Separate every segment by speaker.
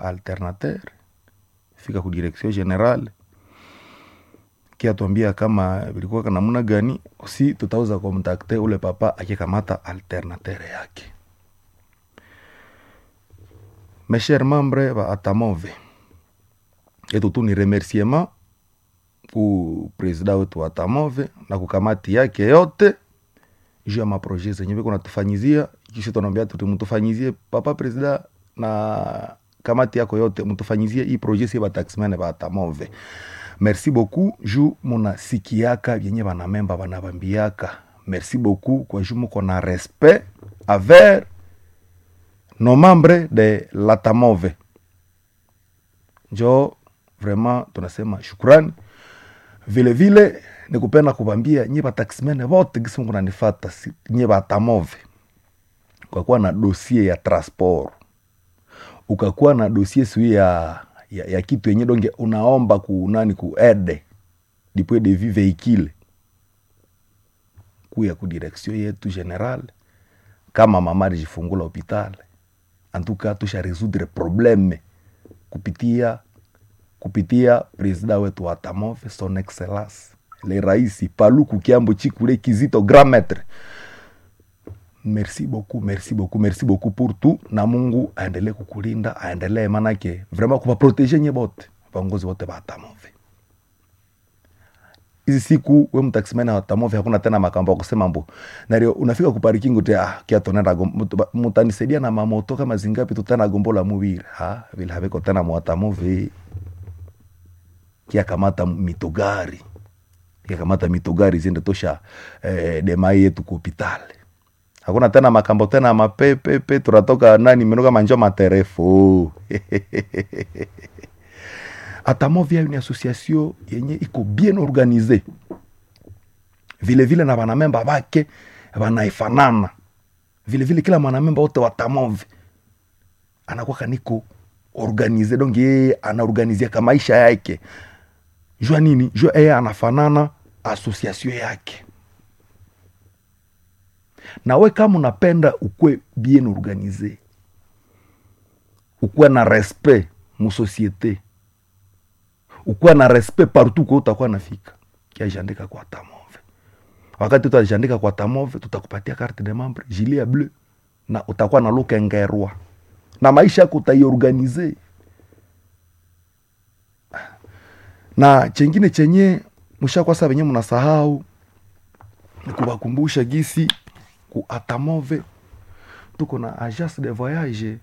Speaker 1: alternateur fika ku direction generale kiatuambia kama vilikuwa namna gani si tutaweza kontakte ule papa akikamata alternateur yake mes chers membres ba atamove etu tu ni remerciement ku presida wetu wa atamove na kukamati yake yote juu ya maproje zenye viko natufanyizia kisha tunaambia tuti mtufanyizie papa presida na kamati yako yote mtufanyizie hii proje sie bataximene ba atamove merci beaucoup juu munasikiaka vyenye banamemba banabambiaka merci beaucoup kwa juu muko na respect aver nos membres de latamove njo vraiment tunasema shukrani vile vile ni kupenda kubambia nye bataximene vote gisi mungu nanifata si, nye batamove ukakuwa na dosie ya transport ukakuwa na dosie sui ya, ya, ya kitu yenye donge unaomba ku nani ku ede dipwe de vie veikile kuya ku direction yetu general kama mama alijifungula hopitale antuka tusha resoudre probleme kupitia kupitia presida wetu wa tamove son excellence le raisi paluku kiambo chikule kizito grand maître merci beaucoup merci beaucoup merci beaucoup pour tout na mungu aendelee kukulinda aendelee manake vraiment kuvaproteje nye bote vaongozi wote va tamove hizi siku we mtaksimani wa tamove hakuna tena makambo ya kusema mbo nario unafika kuparikingu te ah, kiatonenda mutanisaidia na mamoto kama zingapi tutana gombola muviri ha vile haviko tena mwatamove kiakamata mitogari kiakamata mitogari ziende tosha eh, demai yetu ku hopitale hakuna tena makambo tena mapepepe tunatoka nani menoka manjo materefo atamovia ni association yenye iko bien organize vile vile na banamemba bake banaifanana vile vile kila mwanamemba wote watamove anakuwa kaniko organize donc yeye anaorganizia ka maisha yake jua nini jua yeye anafanana association yake nawe kama unapenda ukwe bien organize ukuwe na respect musosiete ukuwe na respect partout kwa utakuwa nafika kiajandika kwa tamove wakati utajandika kwa tamove tutakupatia carte de membre gilet ya bleu na utakuwa na lukengerwa na maisha yako utaiorganize na chengine chenye mshakwasa venye mnasahau ni kuwakumbusha gisi ku atamove tuko na agence de voyage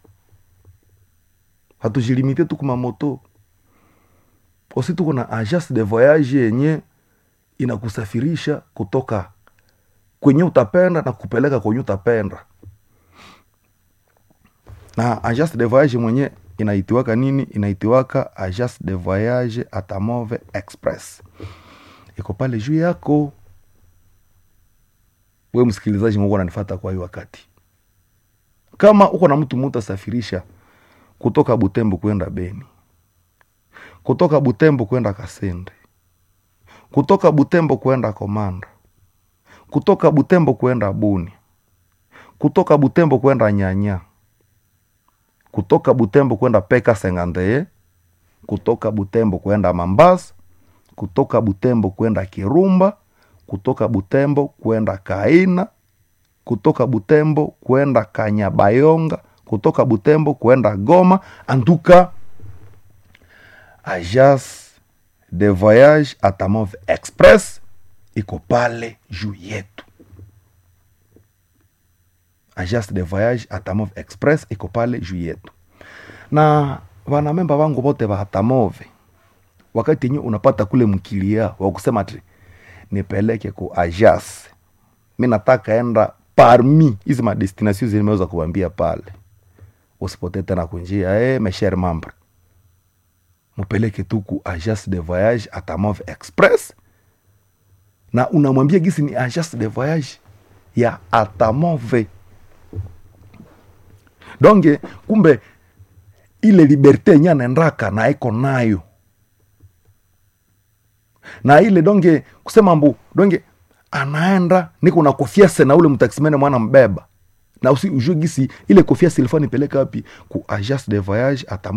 Speaker 1: hatujilimite tu kumamoto osi tuko na agence de voyage yenye inakusafirisha kutoka kwenye utapenda na kupeleka kwenye utapenda na agence de voyage mwenye inaitiwaka nini inaitiwaka agence de voyage atamove express iko pale juu yako we msikilizaji mungu ananifata kwa hii wakati kama uko na mtu mutu asafirisha kutoka butembo kwenda beni kutoka butembo kwenda kasende kutoka butembo kwenda komanda kutoka butembo kwenda buni kutoka butembo kwenda nyanya kutoka butembo kwenda peka sengandeye kutoka butembo kwenda mambasa kutoka butembo kwenda kirumba kutoka butembo kwenda kaina kutoka butembo kwenda kanyabayonga kutoka butembo kwenda goma antuka agence de voyage atamove express iko pale juu yetu agence de voyage atamove express iko pale juu yetu na wanamemba wangu wote wa atamove wakati yenye unapata kule mkilia wa kusema ti nipeleke ku agence mi nataka enda parmi hizi madestination zimeweza kuambia pale usipotee tena kunjia e, mesher membre mupeleke tu ku agence de voyage atamove express na unamwambia gisi ni agence de voyage ya atamove donge kumbe ile liberte yenye anaendaka na iko nayo na ile donge kusema mbu donge anaenda niko na kofiase na ule mtaksimene mwana mbeba na usi ujue gisi ile kofia silifaa nipeleka wapi ku agence de voyage ata